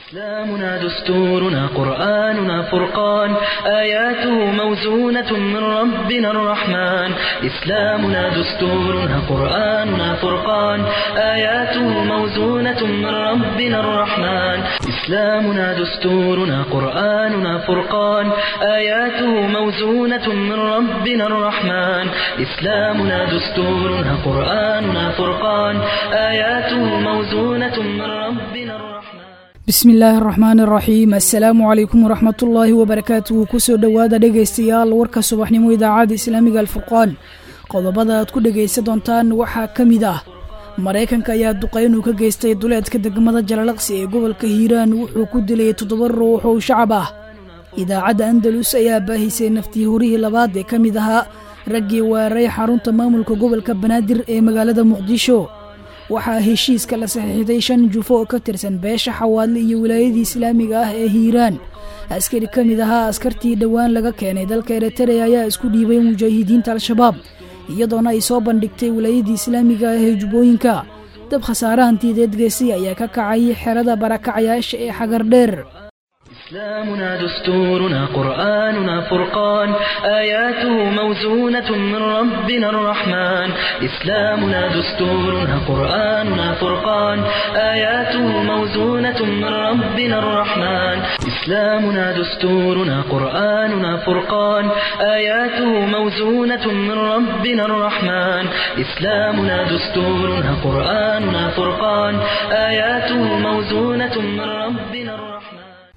إسلامنا دستورنا قرآننا فرقان آياته موزونة من ربنا الرحمن إسلامنا دستورنا قرآننا فرقان آياته موزونة من ربنا الرحمن إسلامنا دستورنا قرآننا فرقان آياته موزونة من ربنا الرحمن إسلامنا دستورنا قرآننا فرقان آياته موزونة من ربنا الرحمن bismi illaahi araxmaan araxiim assalaamu calaykum waraxmatullaahi wabarakaatuhu kusoo dhowaada dhegaystayaal warka subaxnimo idaacadda islaamiga alfurqaan qodobada aad ku dhegaysan doontaan waxaa ka mid ah maraykanka ayaa duqaynuu ka geystay duleedka degmada jalalaqsi ee gobolka hiiraan wuxuu ku dilay toddoba ruux oo shacab ah idaacadda andalus ayaa baahisay naftii horihii labaad ee ka mid ahaa raggii weeraray xarunta maamulka gobolka banaadir ee magaalada muqdisho waxaa heshiiska la saxiixday shan jufo oo ka tirsan beesha xawaadle iyo wilaayadii islaamiga ah ee hiiraan askari ka mid ahaa askartii dhowaan laga keenay dalka eritrea ayaa isku dhiibay mujaahidiinta al-shabaab iyadoona ay soo bandhigtay wilaayadii islaamiga ah ee jubbooyinka dab khasaare hantiyadeed geesay ayaa ka kacay xerada barakacayaasha ee xagardheer إسلامنا دستورنا قرآننا فرقان آياته موزونة من ربنا الرحمن إسلامنا دستورنا قرآننا فرقان آياته موزونة من ربنا الرحمن إسلامنا دستورنا قرآننا فرقان آياته موزونة من ربنا الرحمن إسلامنا دستورنا قرآننا فرقان آياته موزونة من ربنا الرحمن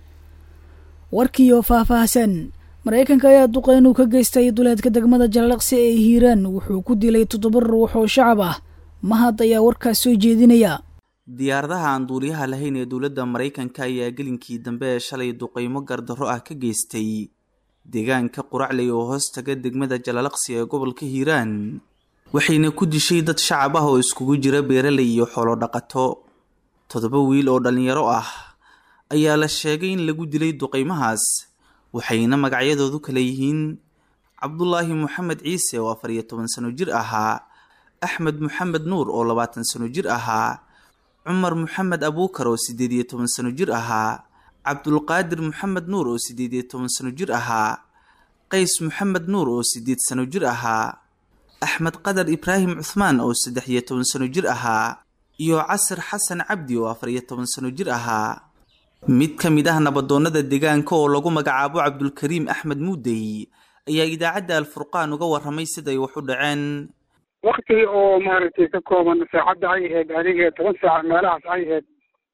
warkiioo faahfaahsan maraykanka ayaa duqaynuu ka geystay duleedka degmada jalalaqsi ee hiiraan wuxuu ku dilay toddoba ruux oo shacab ah mahad ayaa warkaas soo jeedinaya diyaaradaha aan duuliyaha lahayn ee dowladda maraykanka ayaa gelinkii dambe ee shalay duqaymo gardarro ah ka geystay deegaanka quracley oo hoos taga degmada jalalaqsi ee gobolka hiiraan waxayna ku dishay dad shacab ah oo iskugu jira beeraley iyo xoolo dhaqato toddoba wiil oo dhallinyaro ah ayaa la sheegay in lagu dilay duqaymahaas waxayna magacyadoodu kala yihiin cabdulaahi moxamed ciise oo afar iyo toban sano jir ahaa axmed moxamed nuur oo labaatan sano jir ahaa cumar moxamed abuukar oo siddeed iyo toban sano jir ahaa cabdulqaadir moxamed nuur oo siddeed iyo toban sano jir ahaa qays moxamed nuur oo siddeed sano jir ahaa axmed qadar ibraahim cuhmaan oo saddex iyo toban sano jir ahaa iyo casir xasan cabdi oo afar iyo toban sano jir ahaa mid ka mid ah nabadoonnada deegaanka oo lagu magacaabo cabdulkariim axmed muudey ayaa idaacadda alfurqaan uga warramay siday wax u dhaceen wakti oo maaragtay ka kooban saacadda ay ahayd adiga toban saac meelahaas ay ahayd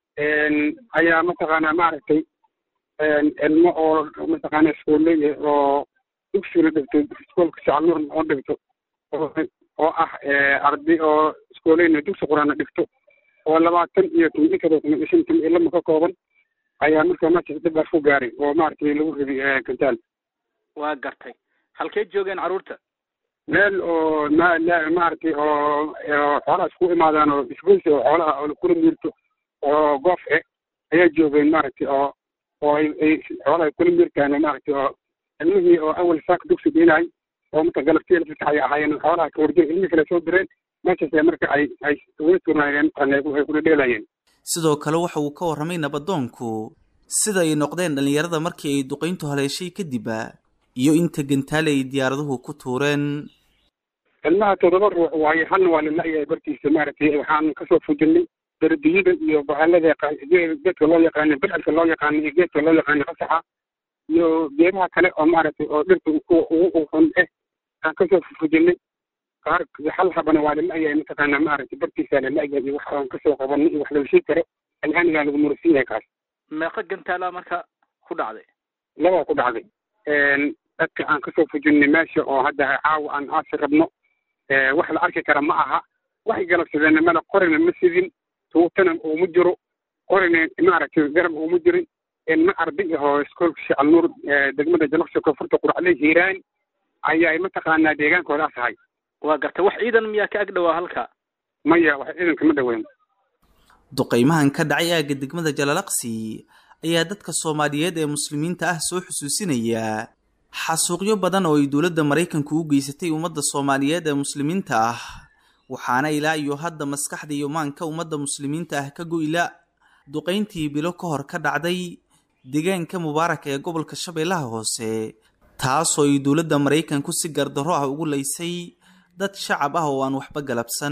ayaa mataqaanaa maaragtay ilmo oo mataqaana iskuulley oo dugsigana dhigto iskoolka shacalnuur oo dhigto oo ah arday oo iskooleyna dugsi quraana dhigto oo labaatan iyo tobankado kuma shan tim ilama ka kooban ayaa markaa markaas dibbaas ku gaaray oo maaragtay lagu riday gantaal waa gartay halkee joogeen carruurta meel oo ma maaragtay oo xoolaha isku imaadaan oo isgoysi oo xoolaha oo kula miirto oo goof e ayaa joogeen maaragtay oo oo ay ay xoolaha kula miirtaan maaragtay oo ilmihii oo awal saaka dugsi dhiinay oo marka galabtiya lafasaxaya ahaayeen xoolaha ka warjeen ilmihii kale soo direen meeshaas marka ay ay uga turnaayeen ay kula dheelayeen sidoo kale waxa uu ka warramay nabadoonku sida ay noqdeen dhallinyarada markii ay duqayntu haleeshay kadibba iyo inta gantaale ay diyaaraduhu ku tuureen ilmaha toddoba ruux waaye halna waa lala-yahay bartiisa maaragtay waxaan kasoo fujinay dardiyada iyo bahalada geedka loo yaqaana bidcalka loo yaqaana iyo geedka loo yaqaana qasaxa iyo geedaha kale oo maaragtay oo dhirta ugu xun eh aan kasoo fujinay qaar hal habana waa lala-yahay mataqaana maaragtay bartiisa lala-yahay iyo wax aan kasoo qabanay iyo wax lalashii karo alhaanigaa lagu mursin yahay kaas meeqa gantaala marka ku dhacday labaa ku dhacday dadka aan kasoo fujinay meesha oo hadda caawa aan aasi rabno wax la arki kara ma aha waxay galabsadeen mala qorina ma sidin tuutana uuma jiro qorina maaragtay garab uuma jirin ilma arday ahoo iskoolka shacalnuur degmada jalaqsi koonfurta quracle hiiraan ayaa mataqaanaa deegaankoodaas ahay waa gartay wax ciidan miyaa ka ag dhawaa halka maya wax ciidanka ma dhaweyn duqaymahan ka dhacay aagga degmada jalalaqsi ayaa dadka soomaaliyeed ee muslimiinta ah soo xusuusinaya xasuuqyo badan oo ay dowladda maraykanku u geysatay ummadda soomaaliyeed ee muslimiinta ah waxaana ilaa iyo hadda maskaxda iyo maanka ummadda muslimiinta ah ka goyla duqayntii bilo ka hor ka dhacday deegaanka mubaarak ee gobolka shabeellaha hoose taasoo ay dowladda maraykanku si gardarro ah ugu laysay dad shacab ah oo aan waxba galabsan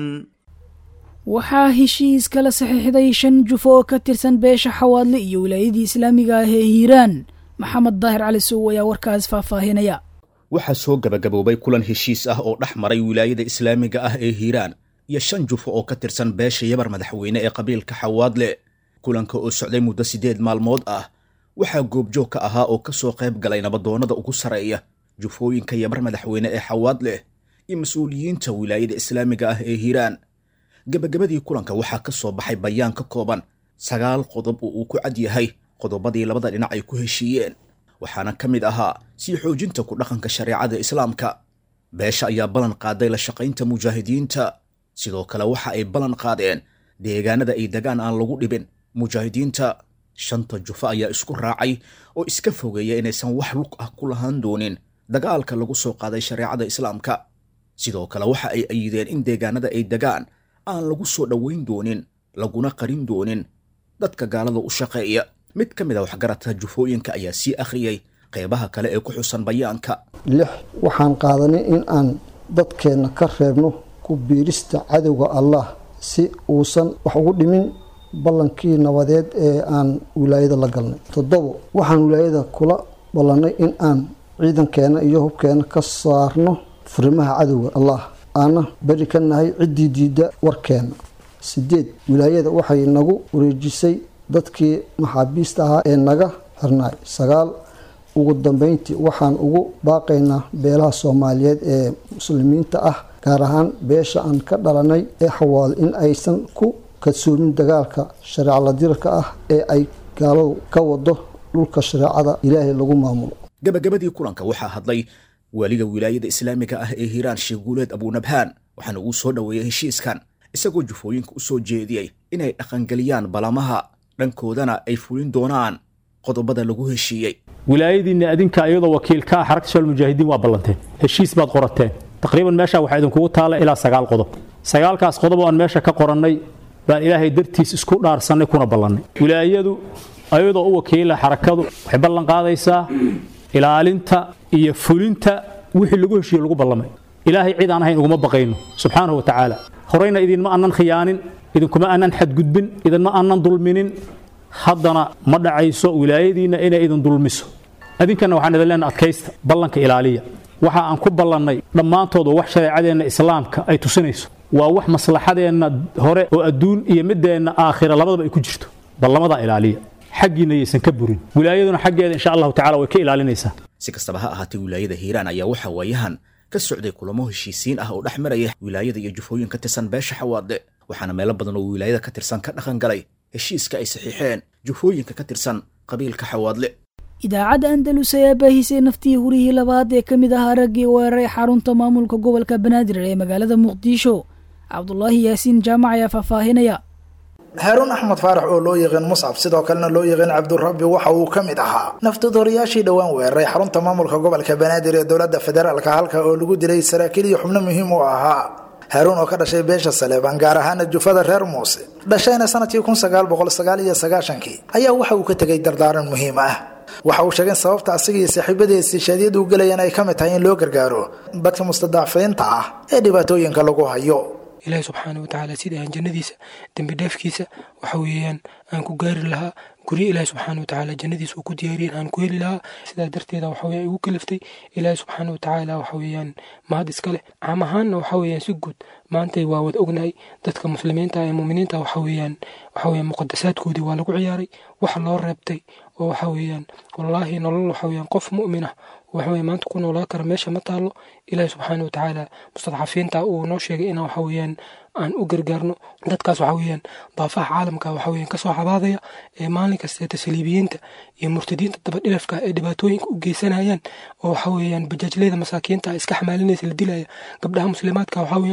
waxaa heshiis kala saxiixday shan jufo oo ka tirsan beesha xawaadle iyo wilaayadii islaamiga ah ee hiiraan maxamed daahir cali sow ayaa warkaas faahfaahinaya waxaa soo gabagaboobay kulan heshiis ah oo dhex maray wilaayada islaamiga ah ee hiiraan iyo shan jufo oo ka tirsan beesha yabar madaxweyne ee qabiilka xawaadle kulanka oo socday muddo siddeed maalmood ah waxaa goobjoog ka ahaa oo ka soo qayb galay nabadoonnada ugu sarreeya jufooyinka yabar madaxweyne ee xawaadleh iyo mas-uuliyiinta wilaayada islaamiga ah ee hiiraan gebagabadii kulanka waxaa ka soo baxay bayaan ka kooban sagaal qodob oo uu ku cad yahay qodobadii labada dhinac ay ku heshiiyeen waxaana ka mid ahaa sii xoojinta ku dhaqanka shareecada islaamka beesha ayaa ballan qaaday la shaqaynta mujaahidiinta sidoo kale waxa ay ballan qaadeen deegaanada ay degaan aan lagu dhibin mujaahidiinta shanta jufo ayaa isku raacay oo iska fogeeya inaysan wax lug ah ku lahaan doonin dagaalka lagu soo qaaday shareecada islaamka sidoo kale waxa ay ayideen in deegaanada ay degaan aan lagu soo dhoweyn doonin laguna qarin doonin dadka gaalada u shaqeeya mid ka mid a waxgaradka jufooyinka ayaa sii akhriyey qeybaha kale ee ku xusan bayaanka lix waxaan qaadanay in aan dadkeenna ka reebno ku biirista cadowga allah si uusan wax ugu dhimin ballankii nabadeed ee aan wilaayada la galnay toddobo waxaan wilaayada kula ballannay in aan ciidankeena iyo hubkeena ka saarno furimaha cadowga allah aana beri ka nahay ciddii diidda warkeena sideed wilaayada waxay nagu wareejisay dadkii maxaabiista ahaa ee naga xirnaay sagaal ugu dambeyntii waxaan ugu baaqaynaa beelaha soomaaliyeed ee muslimiinta ah gaar ahaan beesha aan ka dhalanay ee xawaal in aysan ku kadsoomin dagaalka shareeca ladirka ah ee ay gaaladu ka wado dhulka shareecada ilaahay lagu maamulo gabagabadii kulanka waxaa hadlay waaliga wilaayada islaamiga ah ee hiiraan sheekh guuleed abuunabhaan waxaana uu soo dhoweeyey heshiiskan isagoo jufooyinka u soo jeediyey inay dhaqangeliyaan balamaha dhankoodana ay fulin doonaan qodobada lagu heshiiyey wilaayadiinna adinka iyadoo wakiilka ah xarakta shal mujaahidiin waa ballanteen heshiis baad qorateen taqriiban meesha waxaa idinkugu taalla ilaa sagaal qodob sagaalkaas qodob oo aan meesha ka qorannay baan ilaahay dartiis isku dhaarsannay kuna ballannay wilaayadu ayadoo u wakiila xarakadu waxay ballan qaadaysaa ilaalinta iyo fulinta wixii lagu heshiiyo lagu ballamay ilaahay cid aan ahayn uguma baqayno subxaanahu wa tacaala horayna idinma aanan khiyaanin idinkuma aanan xadgudbin idinma aanan dulminin haddana ma dhacayso wilaayadiinna inay idin dulmiso adinkanna waxaan idin leenaha adkaysta ballanka ilaaliya waxa aan ku ballannay dhammaantood oo wax shareecadeenna islaamka ay tusinayso waa wax maslaxadeenna hore oo adduun iyo mideenna aakhira labadaba ay ku jirto ballamadaa ilaaliya xaggiinna yaysan ka burin wilaayaduna xaggeeda insha allahu tacala way ka ilaalinaysaa si kastaba ha ahaatee wilaayada hiiraan ayaa waxaa waayahan ka socday kulamo heshiisiin ah oo dhex maraya wilaayada iyo jufooyin ka tirsan beesha xawaade waxaana meelo badan oo wilaayada ka tirsan ka dhaqan galay heshiiska ay saxiixeen jufooyinka ka tirsan qabiilka xawaadle idaacadda andalus ayaa baahisay naftii hurihii labaad ee ka mid ahaa raggii weeraray xarunta maamulka gobolka banaadir ee magaalada muqdisho cabdulaahi yaasiin jaamac ayaa faahfaahinaya haaruun axmed faarax oo loo yaqaan muscab sidoo kalena loo yaqaan cabdurabbi waxa uu ka mid ahaa naftadooriyaashii dhowaan weeraray xarunta maamulka gobolka banaadir ee dowladda federaalka halka oo lagu dilay saraakiil iyo xubno muhiim u ahaa haaruun oo ka dhashay beesha saleebaan gaar ahaana jufada reer muuse dhashayna sanadkii kun sagaal boqol sagaal iyo sagaashankii ayaa waxa uu ka tegay dardaaran muhiim ah waxa uu sheegay sababta asaga iyo saaxiibadii istishaadyadu u gelayaan ay ka mid tahay in loo gargaaro dadka mustadaafiinta ah ee dhibaatooyinka lagu hayo ilaahi subxaana watacaala sidai aan jannadiisa dembi dheefkiisa waxa weeyaan aan ku gaari lahaa guryo ilaahi subxaana watacaala jannadiisa uu ku diyaariyen aan ku heli lahaa sidaa darteeda waxa weeyaan igu kaliftay ilaahi subxaana watacaala waxa weeyaan mahad iska leh caam ahaanna waxa weeyaan si guud maantay waa wada ognahay dadka muslimiinta ee muuminiinta waxa weeyaan waxa weeyaan muqadasaadkoodii waa lagu ciyaaray wax loo reebtay oo waxa weeyaan wallaahi nolol waxa weeyaan qof mu'min ah waxa weeye maanta ku noolaa kara meesha ma taallo ilaahi subxaana watacaala mustadcafiinta uu noo sheegay inaan waxa weeyaan aan u gargaarno dadkaas waxa weeyaan daafaha caalamka waxa weeyaan kasoo cabaadaya ee maalin kasta tasliibiyiinta iyo murtadiinta dabadhilafka ee dhibaatooyinka u geysanayaan oo waxa weeyaan bajaajleyda masaakiinta iska xamaalinaysa la dilaya gabdhaha muslimaadka waxa weeyaan la kufsanaya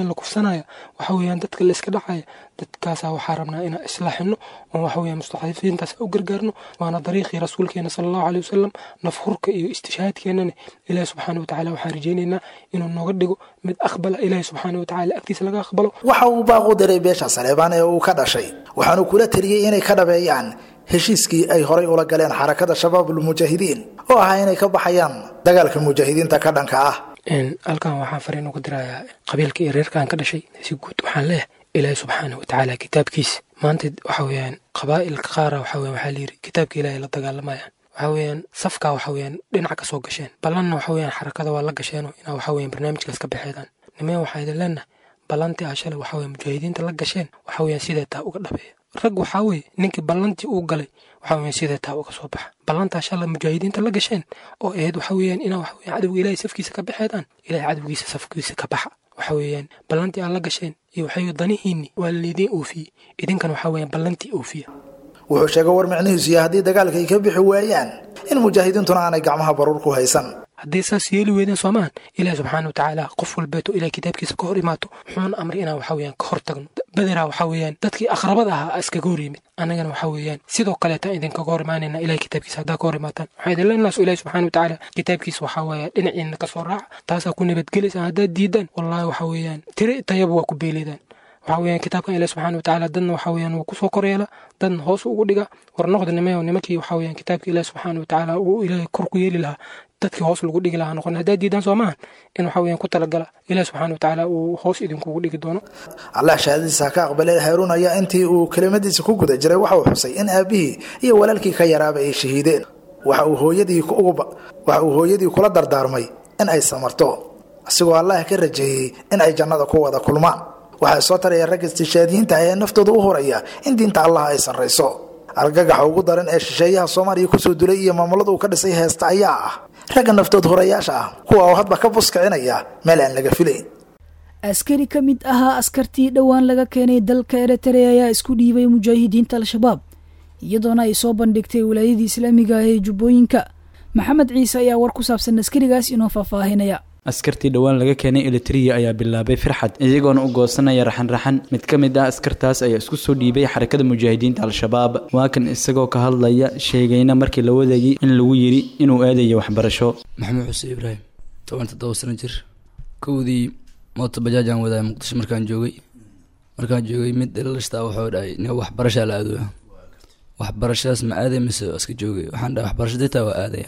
qabsanaya waxa weeyaan dadka la iska dhacaya dadkaasaa waxaa rabnaa inaan islaaxino oo waxa weeyaan mustacdifiintaas u gargaarno waana dariiqii rasuulkeena sala allahu caleyhi wasalam nafhurka iyo istishhaadkeenana ilaahi subxaana watacaala waxaan rajaynaynaa inuu nooga dhigo mid aqbala ilaahi subxaana watacaala agtiisa laga aqbalo waxa uu baaqu diray beesha saleebaan ee uu ka dhashay waxaanu kula taliyey inay ka dhabeeyaan heshiiskii ay horay ula galeen xarakada shabaabul mujaahidiin oo ahaa inay ka baxayaan dagaalka mujaahidiinta ka dhanka ah halkan waxaan fariin uga dirayaa qabiilka iyo reerkaan ka dhashay si guud waxaan leeyahay ilaahi subxaana watacaala kitaabkiisa maanta waxa weeyaan qabaa'ilka qaara waxa weyan waxaa layidhi kitaabka ilaahay la dagaalamayaan waxa weeyaan safkaa waxa weeyaan dhinac ka soo gasheen ballanna waxa weeyaan xarakada waa la gasheenoo inaa waxa weeyaan barnaamijkaas ka baxeedaan nimeen waxaa idin leenahay ballantii aa shalay waxa weeyaan mujaahidiinta la gasheen waxa weeyaan sidee taa uga dhabeeya rag waxaa weeye ninkii ballantii uu galay waxa weeyaan sidee taa uga soo baxa ballantaa shalay mujaahidiinta la gasheen oo ahayd waxa weeyaan inaa waxa weeyaan cadowga ilaahay safkiisa ka baxeedaan ilaahay cadowgiisa safkiisa ka baxa waxa weeyaan ballantii aad la gasheen iyo waxay danihiinni waa laydiin oofiyey idinkan waxa weeyaan ballantii oofiya wuxuu sheegay war micnihiisu iyo haddii dagaalka ay ka bixi waayaan in mujaahidiintuna aanay gacmaha baruur ku haysan hadday saas yeeli weydeen soomaan ilaahi subxaana watacaala qof walbeeto ilahay kitaabkiisa ka hor imaato wuxuuna amray inaan waxa weeyaan ka hor tagno bederaa waxa weeyaan dadkii aqrabada ahaa iskaga hor yimid annagana waxa weeyaan sidoo kaleeta idinkaga hor imaanayna ilahay kitaabkiisa haddaa ka hor imaataan waxaa idin leenaas ilahi subxaana watacaala kitaabkiisa waxaa weeya dhinaciina ka soo raaca taasaa ku nabadgelaysaan haddaad diidaan wallaahi waxa weeyaan tiri tayaba waa ku beeleedaan waxa weeyaan kitaabkan ilahi subxaana watacaala dadna waxa weeyaan wuu kusoo koryeela dadna hoos ugu dhiga war noqda nimayo nimankii waxa weeyaan kitaabka ilahi subxaana watacaala uu ilaahay kor ku yeeli lahaa dadkii hoos lagu dhigi lahaa noqon haddaad diidaan soo maahan in waxa weeyaan ku talagala ilahi subxaana watacaala uu hoos idinkugu dhigi doono allah shahaadadiisa ha ka aqbalay haaruun ayaa intii uu kelimadiisa ku guda jiray waxa uu xusay in aabihii iyo walaalkii ka yaraaba ay shahiideen waxa uu hooyadii waxa uu hooyadii kula dardaarmay in ay samarto asigoo allah ka rajeeyey in ay jannada ku wada kulmaan waxaa soo taraya ragga istishaadiyiinta ee naftooda u horaya in diinta allah ay sarrayso argagaxa ugu daran ee shisheeyaha soomaaliya kusoo dulay iyo maamulada uu ka dhisay heesta ayaa ah ragga naftood horayaasha ah kuwa oo hadba ka buskicinaya meel aan laga filayn askari ka mid ahaa askartii dhowaan laga keenay dalka eritrea ayaa isku dhiibay mujaahidiinta al-shabaab iyadoona ay soo bandhigtay wilaayadii islaamiga ah ee jubbooyinka maxamed ciise ayaa war ku saabsan askarigaas inoo faahfaahinaya askartii dhowaan laga keenay elitariya ayaa bilaabay firxad iyagoona u goosanaya raxan-raxan mid ka mid ah askartaas ayaa isku soo dhiibay xarakada mujaahidiinta al-shabaab waa kan isagoo ka hadlaya sheegayna markii la wadayay in lagu yidhi inuu aadayo waxbarasho maxamed xuseen ibraahim toban toddoba sano jir kowdii moota bajaajaan wadaaya muqdisho markaan joogay markaan joogay mid dhalashtaa wuxuu dhahay nin waxbarashaa la aadooya waxbarashadaas ma aaday mise iska joogay waxaan dhahay waxbarasho ditaa waa aadaya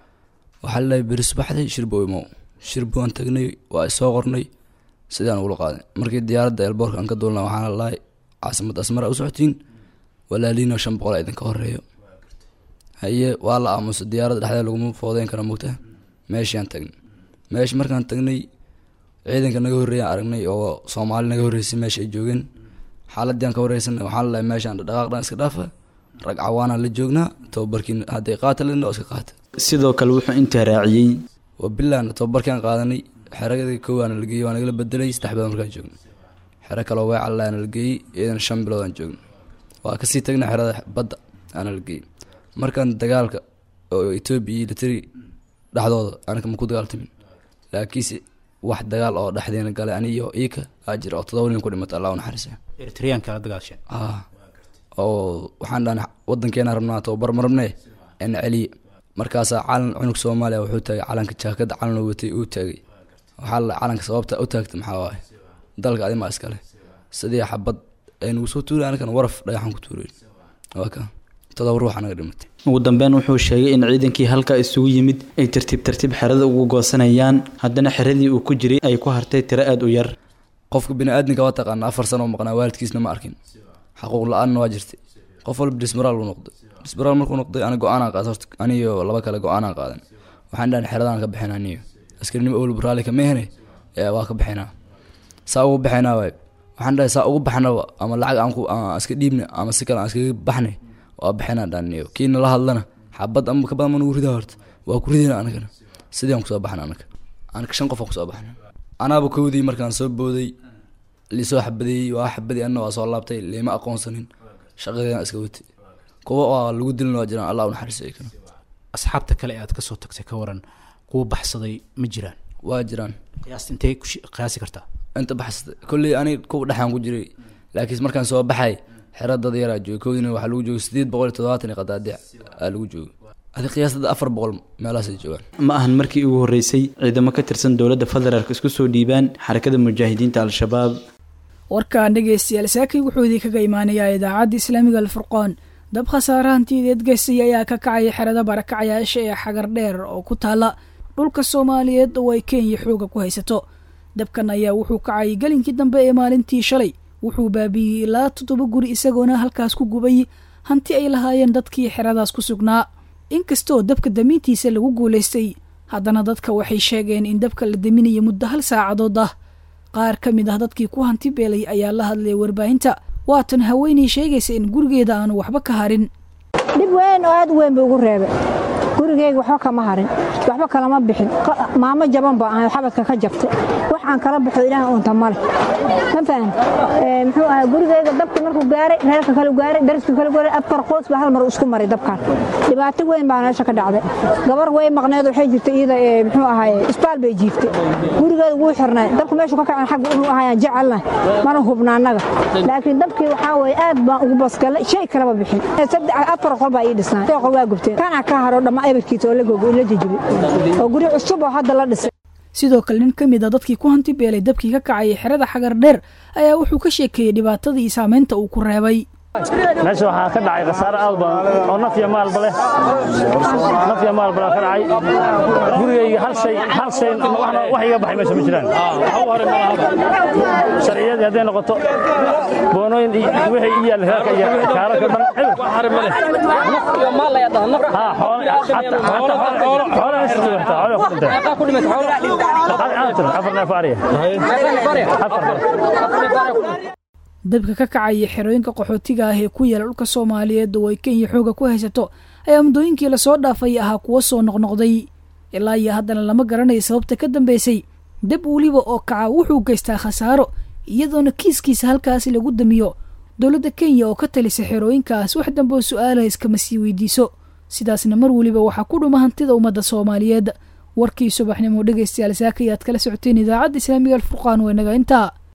waxaa la dhahay beri subaxday shirbo imow shirbo aan tagnay waa isoo qornay sidaan ugula qaaday markii diyaaradda elboorka aan ka duulna waxaana lahay caasimad asmara u socotiin walaaliino shan boqol a idinka horeeyo haye waa la aamusa diyaaradda dhexdeeda laguma foodeyn kara mogta meeshiaan tagnay meeshi markaan tagnay ciidanka naga horreeyaan aragnay oo soomaali naga horreysay meesha ay joogeen xaaladii aan ka wareysanay waxaan la lahay meeshaan dhaqaaqdhan iska dhaafa rag cawaanaan la joognaa tababarkiin hadday qaata len oo iska qaata sidoo kale wuxuu intaa raaciyey waa bilaana tababarkaan qaadanay xeradii koowaana la geeyey waa nagala bedelay saddex bilood markaan joogno xero kaloo weecal aana la geeyey iyadana shan bilood aan joogno waa kasii tagnay xerada badda aana la geeyey markaan dagaalka oo etoobiya iyo litari dhexdooda anaka ma ku dagaaltamin laakiinse wax dagaal oo dhexdeena galay aniyo iika aa jira oo todoba nin ku dhimata allah u naxariisa eritreanka la dagaasheen ah oo waxaan dhahan wadankeena rabnaa tababar marabne ena celiye markaasaa calan cunug soomaaliya wuxuu taagay calanka jaakada calan watay uu taagay waxaa la calanka sababta u taagta maxaa waaye dalka adimaa iskale sidii xabad aynugu soo tuuray anakana waraf dhagaxan ku tuuray waa ka todoba ruux anaga dhimatay ugu dambeyn wuxuu sheegay in ciidankii halkaa isugu yimid ay tartiib tartiib xerada ugu goosanayaan haddana xeradii uu ku jiray ay ku hartay tiro aada u yar qofka bini-aadminka waa taqaana afar sano oo maqnaa waalidkiisna ma arkin xaquuq la-aanna waa jirtay qof walba dismaraal buu noqday dismaraal markuu noqday ana go-aanaa qaad horta aniyo laba kale go-aanaa qaadan waxaan dhahan xeradaan ka bixin aniyo askarinimo owlba raalli kama ehne ee waa ka bixinaa saa ugu bixinaa waay waxaan dhahay saa ugu baxnaba ama lacag aan ku aan iska dhiibna ama si kale aan iskaga baxnay waa bixinaa dhaniyo kiina la hadlana xabad ama ka badan ma nagu ridaa horta waa ku ridayna anagana sidii aan kusoo baxna anaga anaka shan qof aan kusoo baxna anaaba kowdii markaan soo booday lisoo xabadeeyey waa xabadii anna waa soo laabtay liima aqoonsanin shaqadeedan iska watay kuwa oo lagu dilin waa jiraan allah u naxariisay kana asxaabta kale ee aad ka soo tagtay ka waran kuwa baxsaday ma jiraan waa jiraan qiyaasta intee ku qiyaasi kartaa inta baxsatay kolley ani kuwa dhexaan ku jiray laakiin markaan soo baxay xero dad yaraa joogay koodina waxaa lagu joogay sideed boqol iyo toddobaatan iyo qadaadic aa lagu joogay adi qiyaastada afar boqol meelahaasay joogaan ma ahan markii ugu horreysay ciidamo ka tirsan dowladda federaalk isku soo dhiibaan xarakada mujaahidiinta al-shabaab warkaan dhegaystayaal saakay wuxuu idinkaga imaanayaa idaacadda islaamiga alfurqaan dab khasaare hantiyadeed geystay ayaa ka kacaya xerada barakacayaasha ee xagar dheer oo ku taala dhulka soomaaliyeed oo ay kenya xooga ku haysato dabkan ayaa wuxuu kacayay gelinkii dambe ee maalintii shalay wuxuu baabiiyey ilaa toddoba guri isagoona halkaas ku gubay hanti ay lahaayeen dadkii xeradaas ku sugnaa inkastoo dabka damiintiisa lagu guulaystay haddana dadka waxay sheegeen in dabka la daminayo muddo hal saacadood ah qaar ka mid ah dadkii ku hanti beelay ayaa la hadlay warbaahinta waatan haweenay sheegaysa in gurigeeda aanu waxba ka harin dhib weyn oo aad u weyn buu igu reebay gurigeyga waxba kama harin waxba kalama bixin maamo jaban baa ahay xabadka ka jabtay wax aan kala baxo ilaah unta male ma fahan muxuu ahaa gurigeyga dabka markuu gaaray reerka kale gaaray dariska kale gaaray afar qoys baa hal mar isku maray dabkan dhibaato weyn baa meesha ka dhacday gabar way maqneed waxay jirtay iyada muxuu ahaay isbaal bay jiiftay gurigeeda wuu xirnay dabka meeshu ka kacan xagga uu ahayaan jecelna mana hubna annaga laakiin dabkii waxaa weeye aad baan ugu basgalay shay kalaba bixin afar qol baa ii dhisnaa qol waa gubteen kana ka haro dhamma ebarkiisa oo la gogo la jijibay oo guri cusub oo hadda la dhisay sidoo kale nin ka mid a dadkii ku hanti beelay dabkii ka kacayay xerada xagar dheer ayaa wuxuu ka sheekeeyey dhibaatadii iyo saamaynta uu ku reebay meesha waxaa ka dhacay khasaare aad badan oo naf iyo maalba leh naf iyo maalba ka dhacay gurigayga hal shay hal shay wax iga baxay meesha ma jiraan sharciyadii hadday noqoto boonooyin wixii i yaal reerka iyo kaararka dhan dabka ka kacaya xerooyinka qaxootiga ah ee ku yaala dhulka soomaaliyeed oo ay kenya xooga ku haysato ayaa muddooyinkii lasoo dhaafay ahaa kuwo soo noqnoqday ilaa iyo haddana lama garanayo sababta ka dambeysay dab weliba oo kaca wuxuu geystaa khasaaro iyadoona kiiskiisa halkaasi lagu damiyo dowladda kenya oo ka talisa xerooyinkaas wax dambe oo su-aalaha iskama sii weydiiso sidaasna mar weliba waxaa ku dhuma hantida ummadda soomaaliyeed warkii subaxnimo dhegaystayaal saaka ayaad kala socoteen idaacadda islaamiga alfurqaan waa inaga intaa